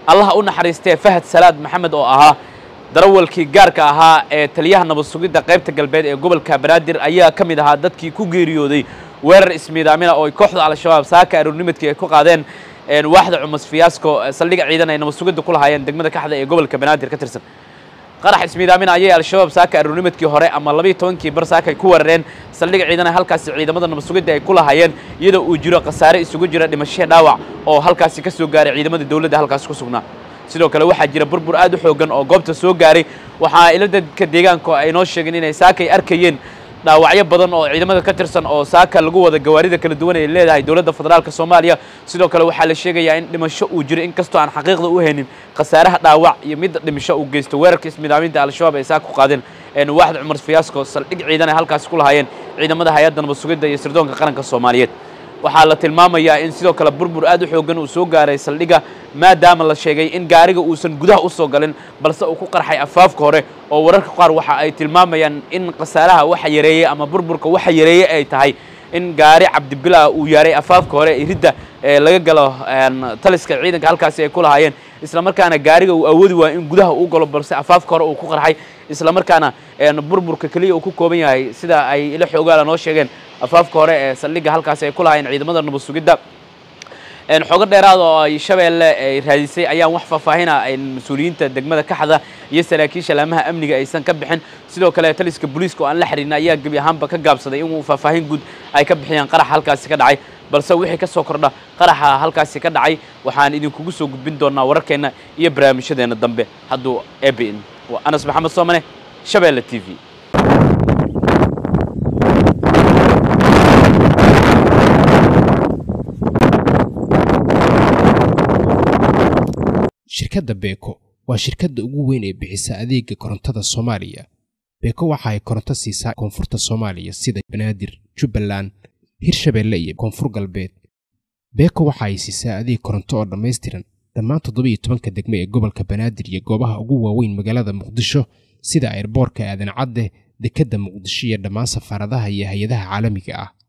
allaha u naxariistee fahad salaad maxamed oo ahaa darawalkii gaarka ahaa ee taliyaha nabad sugidda qaybta galbeed ee gobolka banaadir ayaa ka mid ahaa dadkii ku geeriyooday weerar ismiidaamina oo ay kooxda al-shabaab saaka aroornimadkii ay ku qaadeen waaxda cumus fiyaasko saldhiga ciidan ay nabad sugidda ku lahaayeen degmada kaxda ee gobolka banaadir ka tirsan qarax ismiidaamina ayay al-shabaab saaka aroornimadkii hore ama labayo tobankii bar saaka ay ku weerareen saldhiga ciidan halkaasi ciidamada nabad sugidda ay ku lahaayeen iyadoo uu jiro khasaare isugu jira dhimasho dhaawac oo halkaasi ka soo gaaray ciidamada dowladda halkaasi ku sugnaa sidoo kale waxaa jira burbur aad u xoogan oo goobta soo gaaray waxaa ila dadka deegaanka ay noo sheegeen inay saakay arkayeen dhaawacyo badan oo ciidamada ka tirsan oo saaka lagu wada gawaarida kala duwan ay leedahay dowladda federaalka soomaaliya sidoo kale waxaa la sheegayaa in dhimasho uu jiro inkastoo aan xaqiiqda u haynin khasaaraha dhaawac iyo midda dhimasho uu geysto weerarka ismiidaaminta al-shabaab ay saaka ku qaadeen waaxda cumar fiyaasko saldhig ciidan ay halkaasi ku lahaayeen ciidamada hay-adda nabad sugidda iyo sirdoonka qaranka soomaaliyeed waxaa la tilmaamayaa in sidoo kale burbur aad u xoogan uu soo gaaray saldhiga maadaama la sheegay in gaariga uusan gudaha u soo galin balse uu ku qarxay afaafka hore oo wararka qaar waxa ay tilmaamayaan in khasaaraha waxa yareeyey ama burburka waxa yareeyey ay tahay in gaari cabdibilaa uu yaaray afaafka hore ee ridda ee laga galo taliska ciidanka halkaasi ay ku lahaayeen islamarkaana gaariga uu awoodi waayo in gudaha uu galo balse afaafka hore uu ku qarxay islamarkaana burburka keliya uu ku kooban yahay sida ay ila xoogaala noo sheegeen afaafka hore ee saldhigga halkaasi ay ku lahaayeen ciidamada nabad sugidda xoogo dheeraad oo ay shabeelle ay raadisay ayaan wax faahfaahina mas-uuliyiinta degmada kaxda iyo saraakiisha laamaha amniga aysan ka bixin sidoo kale taliska booliiska oo aan la xiriirna ayaa gebi ahaanba ka gaabsaday inuu faahfaahin guud ay ka bixiyaan qarax halkaasi ka dhacay balse wixii ka soo kordha qaraxa halkaasi ka dhacay waxaan idinkugu soo gudbin doonaa wararkeenna iyo barnaamijyadeena dambe hadduu ebin waa anas maxamed soomane shabeelle t v shirkadda beeko waa shirkadda ugu weyn ee bixisa adeega korontada soomaaliya beeko waxa ay koronto siisaa koonfurta soomaaliya sida banaadir jubbaland hirshabeelle iyo koonfur galbeed beeko waxa ay siisaa adeeg koronto oo dhammaystiran dhammaan toddobiiyo tobanka degmo ee gobolka banaadir iyo goobaha ugu waaweyn magaalada muqdisho sida airboorka aadan cadde dekedda muqdisho iyo dhammaan safaaradaha iyo hay-adaha caalamiga ah